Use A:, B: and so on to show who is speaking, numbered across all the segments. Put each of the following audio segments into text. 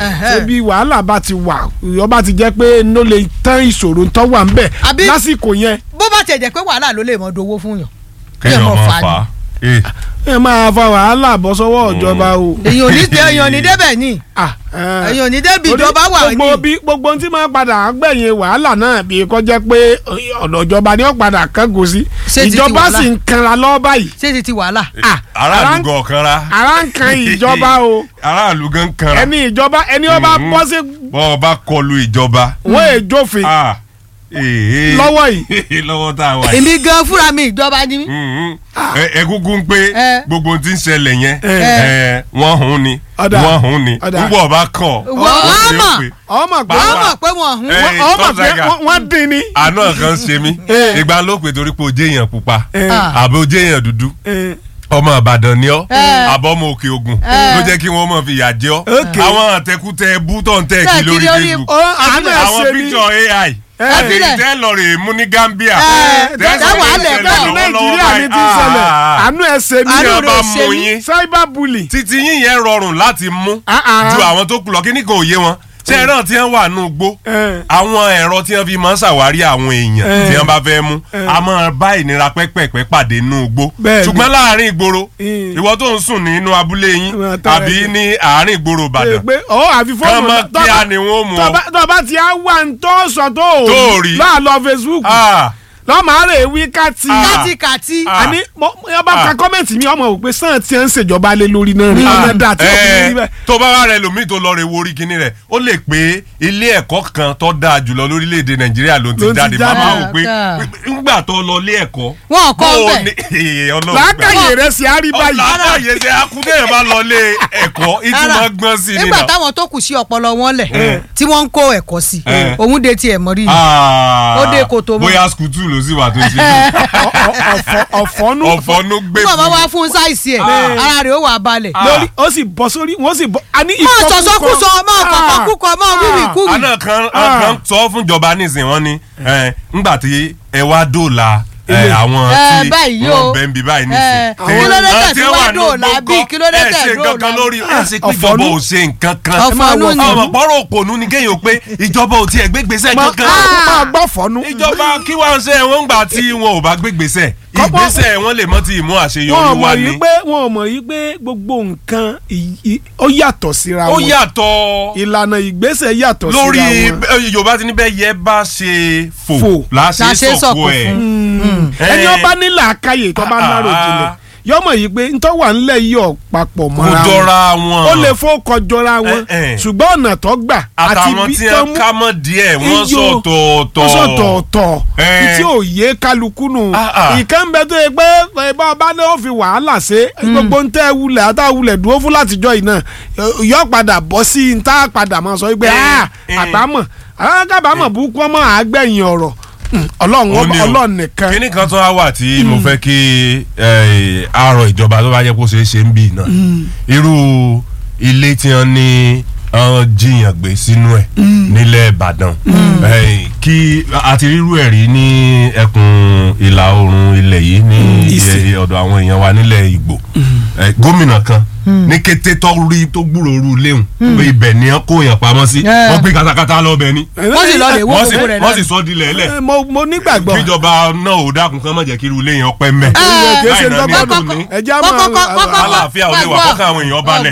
A: Ẹ̀hẹ́.
B: ṣé bí wàhálà bá ti wà ọba ti jẹ́ pé ló lè tán ìṣòro tó wà ń bẹ̀
A: Àbí-
B: lásìkò yẹn
A: bó bá tiẹ̀ jẹ́ pé wàhálà ló lè mọ dowó fún yàn
C: kéèyàn
A: mọ̀
C: máa
A: fà á
C: fà á. Eh,
B: ẹ máa fa wàhálà bọ́ sọ́wọ́ ìjọba o.
A: èyàn ò ní èyàn ò ní débẹ̀ ní
B: Ah, eh.
A: èyàn ò ní débi
B: Torí
A: ìjọba wà ní
B: gbogbo bí gbogbo ohun tí máa padà gbẹ̀yìn wàhálà náà bí kò jẹ́ pé ọ̀dọ̀ ìjọba ni ó padà kángo sí
A: Ṣé ti ti
B: ìjọba
A: wàhálà?
B: sì ń kanra lọ́ọ́ báyìí
A: ṣé ti ti wàhálà.
B: Ah,
C: aráàlú
B: ara ń-
C: gan kanra.
B: ara ń kan ìjọba o
C: aráàlú gan kanra.
B: ẹni ìjọba ẹni ó bá
C: Mhm.
B: bọ́ sí
C: bọ́ ọ bá kọlu ìjọba.
B: wọ́n èjòfin
C: Ah, eh,
B: lọ́wọ́ yìí
C: lọ́wọ́ tá a wà yìí.
A: èmi gan fúnra mi ìjọba ni mí.
C: Mhm. Ẹ- ẹ kúkú ń pé
A: Eh.
C: gbogbo ohun tí ń ṣẹlẹ̀ yẹn
B: Eh.
C: eh, wọ́n hun ni
B: Ọ̀dà.
C: wọ́n hun ni
B: Ọ̀dà.
C: púpọ̀ bá kàn
A: Wọ́n
C: ó ṣe é
A: mọ̀.
C: pé.
B: ọmọ pé
C: Bá-
A: wọ́n mọ̀ pé wọ́n hun.
C: Eh,
B: ọmọ pé
C: Tọ́sàgà.
B: wọ́n- wọ́n dín ní.
C: àná kan ṣe mí
B: Eh.
C: ìgbà ló pè torí pé o jẹ́ èèyàn pupa
B: Eh.
A: Ah.
C: àbí o jẹ́ èèyàn dúdú
B: Eh,
C: ọmọ ìbàdàn ni ọ́
A: Eh.
C: àbọ̀ ọmọ òkè ògùn
A: Eh.
C: ló jẹ́ kí wọ́n mọ̀ fi yà jẹ́ ọ́
B: Okay.
C: àwọn àtẹkùtẹ bú tó ń tẹ̀ kí
A: Tẹ̀ kí
C: lórí
A: lórí-
C: Facebook
B: ó àánú ẹ̀
C: àwọn
B: ṣe mí
C: píkṣọ AI
B: Eh.
C: àti tẹ́ lọ rè mú ní Gambia
A: Eh,
C: tẹ́ sọ
A: tẹ́ wàá
C: pé
A: lẹ̀
C: ìṣẹ̀lẹ̀
A: bẹ́ẹ̀
B: bẹ́ẹ̀
C: lọ́wọ́lọ́wọ́
B: nàìjíríà ni ti ń
C: báyìí.
B: ṣẹlẹ̀
C: Ah,
B: àánú ẹ̀ ṣe
C: tí
B: mí
A: Àánú
C: wọ́n
A: rẹ̀
C: bá
A: ṣe
C: mú
A: mí.
C: yín
B: cyber bully.
C: títí yín yẹn rọrùn láti mú
B: Ah, ah.
C: ju àwọn tó kù lọ kí ní kò yé wọn ṣé ẹran tí wọ́n wà nù gbó
B: Eh.
C: àwọn ẹ̀rọ tí wọ́n fi máa ń ṣàwárí àwọn èèyàn
B: Eh.
C: tí wọ́n bá fẹ́ mú a máa bá ìnira pẹ́pẹ́pẹ́ pàdé nù gbó
B: Bẹ́ẹ̀ni.
C: ṣùgbọ́n láàárín ìgboro
B: Mm.
C: ìwọ tó ń sùn nínú abúlé yín
B: Ìwọ tó rẹ̀
C: àbí
B: jẹ́.
C: ní àárín ìgboro
B: pé
C: Ìbàdàn
B: pé ọ àfi
C: kán
B: fóònù
C: mọ́
B: tó
C: kí
B: bá-
C: á ni wọ́n mú
B: tó
C: ọ.
B: bá- tó bá ti á wà ń tó sọ tó ò
C: Tó ò rí.
B: láà lọ Facebook
C: Ah,
B: lọ́mọ àárẹ̀ wí kàtì.
C: Ah.
A: kátikàti.
C: Ah.
B: àní mo ọba
C: Ah.
B: ka kọ́mẹ̀ntì mi ọmọ òpè sàn tí ń ṣèjọba lé lórí náà rí ọmọ dà tí ọkùnrin rí bẹ́ẹ̀.
C: tó bá wà rẹ lòmíì tó lọ rè wo orí kinní rẹ ó lè pé ilé ẹ̀kọ́ kan tó dáa jùlọ lórílẹ̀‐èdè nàìjíríà ló ti
B: Ló ti
C: jáde
B: jáde.
C: máa wò pé
A: Ah.
C: ńgbà tó lọ ilé ẹ̀kọ́
A: Wọn ò kọ́
C: bó o
A: bẹ́ẹ̀.
C: ní- Ọlọ́run
B: làákàyè rẹ̀ sì á rí báyìí.
C: ọ̀làkàyè ṣe akúndéyàn bá lọ ilé ẹ̀kọ́ ìtumọ̀
A: Ara,
C: gbọ́n sí i
A: nígbà
C: nínà.
A: táwọn tó kù sí ọpọlọ wọn lẹ̀ tí wọ́n ń kó ẹ̀kọ́ sí
C: Eh.
A: òun de tiẹ̀ mọ́ rí ni.
C: Ah,
A: Ó dé kòtò mọ́.
C: bóyá skutu ló sì wà tó ṣe
B: Ọ- ọ- ọ̀fọ̀- ọ̀fọ́nú
C: ọ̀fọ̀nú gbé
A: bí bàbá
C: fún
A: wá fún sáìsì ẹ̀ ara rẹ̀ ó wà balẹ̀.
C: Ah.
B: lórí ó sì bọ́ sórí wọ́n sì bọ́ a ní
A: mọ
B: ìkọkúkọ.
A: sọsọkúsọ mọ
B: Ah.
A: kọkọkúkọ mọ wíwìkúwì.
C: àná kan
B: Ah.
C: kan sọ fún ìjọba nísìnyí wọn ni ẹ, ńgbà tí ẹ wá dóòlà ẹ,
B: Ilé.
C: àwọn
A: Ẹ,
C: tí
A: báyìí
C: wọn
A: o.
C: bẹ̀ ń bí báyìí
A: Ẹ,
C: nísìnyí.
A: kí ló dé
C: Àwọn
A: tẹ̀
C: tí
A: tí
C: wọ́n
A: wá
C: wà ní
A: dóòlà
C: gbogbo
A: bí? Kí ló dé
C: ẹ
A: tẹ̀
C: ṣe nǹkan kan
A: dóòlà
C: lórí ẹ ṣe pé
B: Ọ̀fọ̀nú.
C: ìjọba ò ṣe nǹkan kan.
A: Ọ̀fọ̀nú ni.
C: ọmọ pọ́rọ̀ òpònú ni kéèyàn pé ìjọba ò tiẹ̀ gbégbèsè
B: máa
C: kankan.
B: máa gbọ́ fọ́nú.
C: ìjọba kí wọ́n ṣe wọ́n gbà tí wọn ò bá gbégbèsè
B: Kọ́pọ́-
C: ìgbésẹ̀ wọn lè mọ́ ti ìmú
B: wọn ò
C: àṣeyọrí
B: mọ̀
C: wá
B: yí
C: ni.
B: pé wọn ò mọ̀ yí pé gbogbo nǹkan ì- ì- ó yàtọ̀ síra
C: ó
B: wọn
C: yàtọ̀
B: ìlànà ìgbésẹ̀ yàtọ̀
C: lórí
B: síra wọn.
C: ẹ, yorùbá ti ní bẹ́ẹ̀ yẹ bá ṣe fò
B: Fò.
C: láṣẹ
A: Láṣẹ
C: sọ̀kò
A: sọ̀kò
C: ẹ̀.
A: fún.
B: ẹni ọba ní làákàyè tó bá
C: Ah,
B: náró
C: ah.
B: jinlẹ̀ yọmọ yìí pé ntọ́ wà ńlẹ̀ yìí ọ̀ papọ̀
C: kò
B: mọ́ra wọn
C: jọra wọn.
B: ó lè fó kọjọra wọn
C: Eh, eh.
B: ṣùgbọ́n ọ̀nà tó gbà àti
C: àtàwọn
B: bí
C: tí
B: tó
C: wọn
B: mú
C: ká mọ́ díẹ̀ wọ́n
B: iyọ̀,
C: sọ̀tọ̀ọ̀tọ̀.
B: wọ́n sọ̀tọ̀ọ̀tọ̀
C: Eh.
B: tí ò yé kálukú nù
C: Ah, ah.
B: ìkan bẹ tó yẹ pé ìbá ọba náà ó fi wàhálà ṣe gbogbo ń tẹ́ wulẹ̀ àtàwulẹ̀ dúró fún látijọ́ yìí náà yọ padà bọ́ sí i tá a padà máa sọ wípé
C: Eh,
B: "Ah,
C: eh.
B: àbámọ̀ àwọn kábàámọ̀ burúkú ọmọ àgbẹ̀yìn ọ̀rọ̀ Hmm, ọlọ́run
C: Ó ní o.
B: ọlọ́run nìkan
C: kíní kan tó wá wà tí mo fẹ́ kí eh, àárọ̀ ìjọba tó bá yẹ kó ṣeé ṣe ń bì náà irú ilé tí wọ́n ní wọ́n jiyàn gbé sínú ẹ̀ nílẹ̀ Ìbàdàn Eh, kí àti rírú ẹ̀ rí ní ẹkùn ìlà oòrùn ilẹ̀ yìí ní
B: Ìsìn.
C: eh, ọ̀dọ̀ àwọn èèyàn wa nílẹ̀ Ìgbò Eh, gómìnà kan ní kété tó rí tó gbúròó léhùn pé ibẹ̀ ni wọ́n kó yàn pamọ́ sí
A: Yeah.
C: wọ́n gbé katakata lọ́bẹ̀ ni
A: wọ́n sì lọ lè wó
C: wọ́n sì
A: gbogbo rẹ̀
C: wọ́n
A: náà.
C: sì sọ dilẹ̀ lẹ̀
B: Eh, mo mo nígbàgbọ́
C: kíjọba náà ò dákun kán má jẹ́ kí irú ilé yẹn ọpẹ́ mẹ́.
A: Eh,
B: kìí ṣe
C: Láì náà ní
B: dọ́gbọ́n
C: ọdún ní.
B: ẹja máa
C: Àlàáfíà ò lè wà kọ́kàn àwọn èèyàn balẹ̀.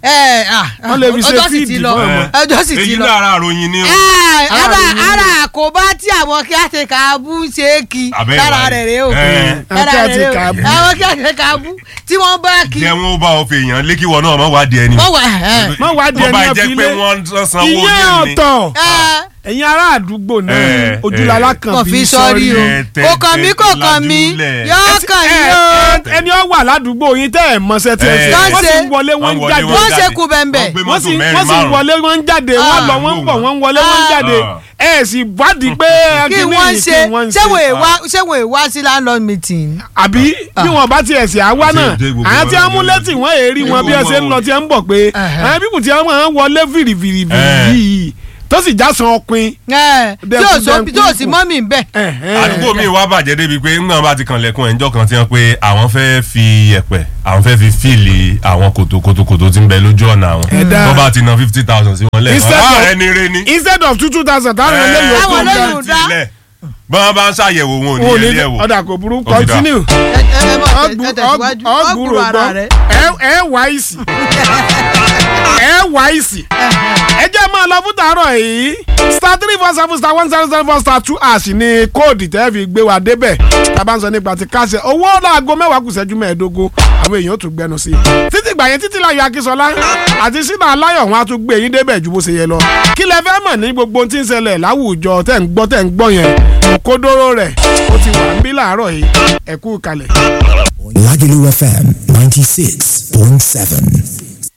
B: Wọ́n lè fi ṣe
A: ọjọ́ sì ti
B: fíìdì
A: lọ
B: fún
C: ọmọ.
A: ọjọ́ sì ti
C: èyí
A: lọ.
C: lára àròyìn ni o.
A: Eh, ara
B: Ara
A: ara àkóbá tí àwọn kí á ṣe kàábù ṣe é kí
C: Abẹ́
A: lára
C: ìwà
A: rẹ̀
C: rẹ̀.
A: rẹ̀ o
C: Eh.
A: lára
B: Kí á
A: rẹ̀
B: ṣe
A: rẹ̀ o
B: kàábù.
A: àwọn kí á ṣe kàábù tí wọ́n bá kí
C: jẹ́ wọn ó bá ọ fi èèyàn lé kí wọn náà má wádìí ẹni.
A: wọ́n wà ẹ̀
B: Má wádìí
C: Tó bá
B: ẹni
C: jẹ́
B: ẹ fi
C: pé
B: lé.
C: wọ́n sanwó
B: ìyẹn
C: lé ní.
B: ọ̀tọ̀
A: ẹ̀
B: ẹ̀yin ará àdúgbò náà
C: Eh,
B: ojúlala
C: eh.
B: kan
A: kò fi sọrí o
C: ẹ tẹ-
A: kò kàn mí
C: tẹ-
A: kò kàn mí
C: lajúlẹ̀.
A: yóò kàn yín o
B: ẹni ọ wà ládùúgbò yín tẹ́ ẹ̀ mọṣẹ́ tí ẹ
C: Eh.
B: ṣe wọ́n sì
A: Ṣe-
B: ń wọlé wọ́n ń
C: wọlé,
B: jáde
A: wọ́n ṣe
C: jáde.
A: kú bẹ́ńbẹ́.
C: Wọ́n gbé
B: wọ́n sì
C: mọ́tò mẹ́rin
B: wọ́n sì ń
C: márùn-ún.
B: wọlé wọ́n ń jáde wọ́n
A: Ah.
B: lọ wọ́n ń bọ̀ wọ́n ń wọlé wọ́n ń
A: Ah.
B: jáde ẹ sì wádìí pé
A: kí
B: kíní
A: wọ́n
B: yìí
A: ṣe
B: kí wọ́n ń
A: ṣé wọ́n
B: ṣe
A: èèwá ṣé wọ́n èèwá sí landlord meeting.
B: àbí bí wọn bá tiẹ̀ sí àwa náà
C: dé gbogbo
B: àwọn tí
C: wọn
B: wọ́n mú
C: lórí.
B: létí wọ́n èrí wọn bí ẹ ṣe ń lọ tí ẹ ń bọ̀ pé
A: Ẹhẹ́.
B: àwọn bíbù tí wọ́n máa ń wọlé fìrìfìrì
C: Eh.
B: yìí tó sì já san ọpin.
A: ẹ tí ò
B: Dẹ́kun,
A: sọ
B: dẹ́kun,
A: tí ò sí
B: dẹ́kun.
A: mọ́mì ń bẹ̀.
C: àdúgbò mi wá bàjẹ́ débi pé ńgbà bá ti kan lẹ́kùn ẹ̀ńjọ́ kan tí wọ́n pé àwọn fẹ́ fi ẹ̀pẹ̀ àwọn fẹ́ fi fíìlì àwọn kòtò kòtò kòtò tí ń bẹ lójú ọ̀nà àwọn
B: Ẹ̀dá.
C: tó bá ti ná fifty thousand sí wọn lẹ́ẹ̀kan
B: Instead
C: ah
B: of-
C: ẹni rẹ ni.
B: instead of two two thousand táwọn eléyìí ó
A: Táwọn
B: kó
A: eléyìí
B: ń
A: ò dá.
C: tilẹ̀ bọ́n bá ń ṣàyẹ̀wò wọn ò ní
B: wọn ò ní
C: yẹlé ẹ̀wò.
B: ọ̀dà kò burú
C: Ó ti dá.
B: continue.
A: ẹ ẹ mọ̀ ẹ tẹ̀síwájú
B: ọgbùrò
A: ọgbùrò ara
B: gbọ́
A: rẹ̀.
B: ẹ ẹ wá ìsì ẹ wá ìsì ẹ jẹ́ máa lọ fún tàárọ̀ yìí star three four seven star one zero zero four star two ash ní kóòdì tẹ́ fi gbé wa débẹ̀ tábà ń sọ nípa ti káṣẹ owó láago mẹ́wàá kù sẹ́jú mẹ́ẹ̀ẹ́dógún àwọn èèyàn ó tún gbẹnu sí i títí gbà yẹn títí láyọ̀ akínsọlá àti sínú aláyọ̀ wọn á tún gbé yín débẹ̀ ju bó ṣe yẹ lọ kí lẹ fẹ́ mọ̀ ní gbogbo ohun tí ń ṣẹlẹ̀ láwùjọ tẹ́ ń gbọ́ tẹ́ ń gbọ́ yẹn òkodoro rẹ̀ ó ti wà ń bí láàárọ̀ yìí ẹ kú kalẹ̀.
D: Lagelu FM 96.7.